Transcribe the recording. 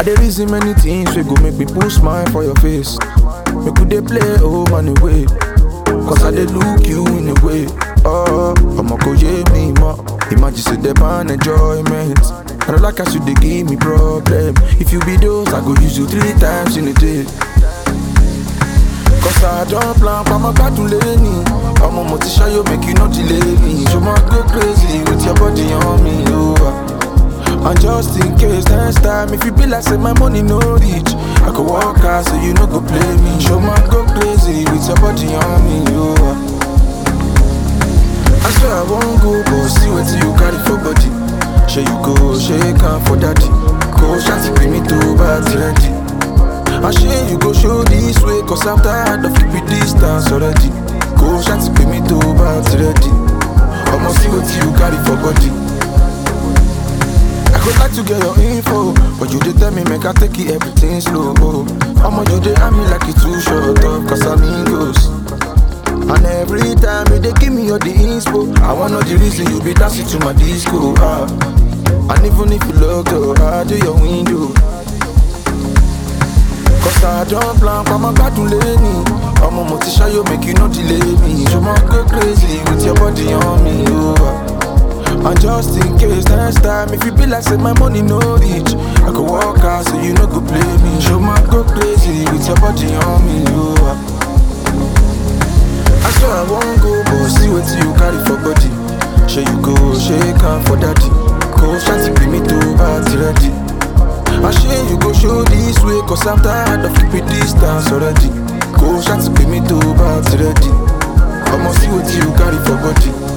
dey reason many things wey go make me put smile for your face. Make we dey play oh man away. Cause I dey look you in a way. Oh, I'ma go yeah me more. Imagine say the man enjoyment. I don't like as you dey give me problem. If you be those, I go use you three times in a day. Cause I don't plan for my battle lane. I'm a motivation, make you not delay me. You might go crazy with your body on me, oh. And just in case next time, if you be like say my money no reach, I could walk out so you no go play me. Show my go crazy with your body on me, oh. I swear I won't go, but see what you carry for body. Share you go, shake hand for daddy. Go shanty bring me to bad ready. I share you go show this way, cause I'm tired of keeping distance already. Go shanty bring me to bad ready. I'ma see what you carry for body. I could like to get your info, but you did tell me make I take it everything slow. I'ma you dey at me like it too short up, cause I'm amigos. And every time you dey give me all the inspo, I wanna know the reason you be dancing to my disco. Ah. And even if you look up, I do your window. Cause I don't plan for my battle lane. I'm a motivation, you make you not delay me. You might go crazy with your body on me. Oh. And just in case next time, if you be like say my money no reach, I could walk out so you no go play me. You might go crazy with your body on me. Oh. I swear I won't go, but see what you carry for body. Share you go, shake hand for daddy. Go shanty bring me to party ready. I share you go show this way, cause I'm tired of keeping distance already. Go shanty bring me to party ready. I'ma see what you carry for body.